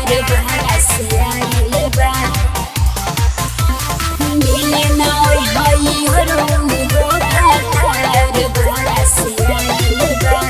बहरा से आइल बा मिले नाय हई हरो हो भातार बहरा से आइल बा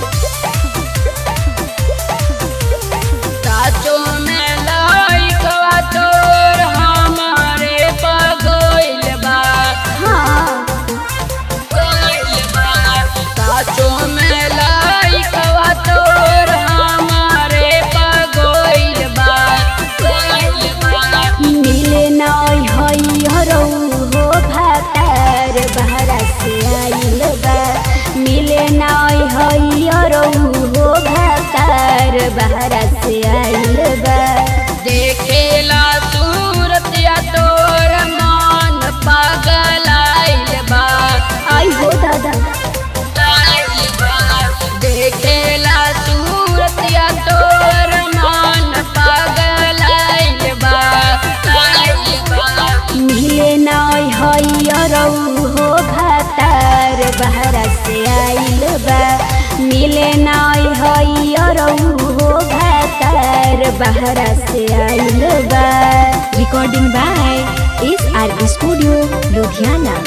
साचो में लइकवा तोर हमारे पगोइल बा हाँ गइल बा साचो में लइकवा तोर हमारे पगोइल बा गइल बा मिले नाय हई हरो हो भातार बहरा से आइल बा मिले नाय हई हरो हो भातार बहरा से आइल बा देखेला सूरतिया तोर मन पगलाइल बा आई हो दादा आइल बा देखेला सूरतिया तोर मन पगलाइल बा आइल बा मिले नाय हई हरो हो भातार बहरा से आइल बा मिले नाय हई हरो हो भातार बहरा से आइल बा recording by S R studio Ludhiana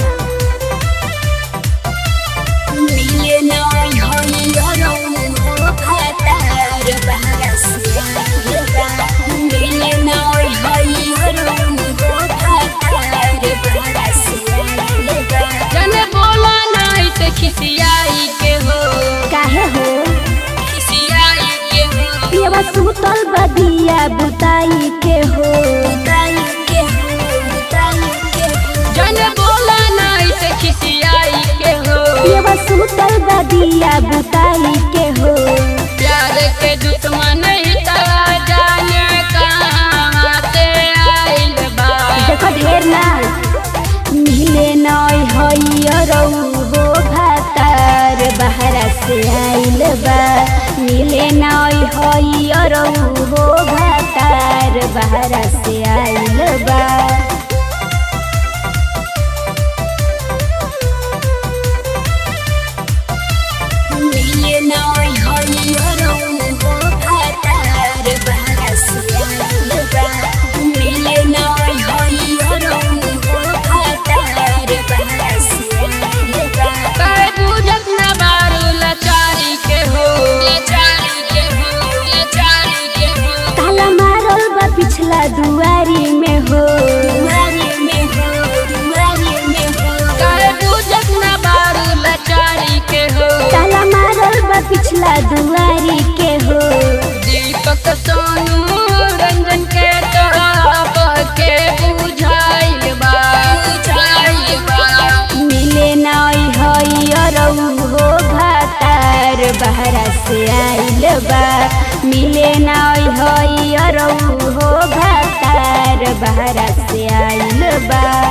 मिले नाय हई हरो हो भातार बहरा से आइल बा मिले नाय हई हरो हो भातार बहरा से आइल बा जन बोला नहीं ते खिसियाई के हो काहे हो खिसियाई के हो पियवा सुतल बदिया बुताई के हो बुताई के हो बुताई के हो जन बोला नहीं ते खिसियाई के हो पियवा सुतल बदिया बुताई के हो प्यार के दुश्मन ही तला जाने कहाँ से आइल बा देखो ढेर ना मिले नय हई रौ हो भातार बहरा से आइल बा मिले नय हई रौ हो भातार बहरा से आइल बा मिले नय हई रौ हो भातार बहरा से आइल बा मिले नय हई रौ हो भातार बहरा से आइल बा कर बुझत न बारू लाचारी के हो लाचारी के हो लाचारी के हो ताला मारल बा पिछला दुआरी में हो दुआरी में हो दुआरी में हो कर बुझत न बारू लाचारी के हो ताला मारल बा पिछला दुआरी के हो दीपक सोनू रंजन के तरफ के बुझाइल बा बुझाइल बा मिले नय हई रौ हो भातार बहरा से आइल बा मिले नय हई रौ हो भातार बहरा से आइल बा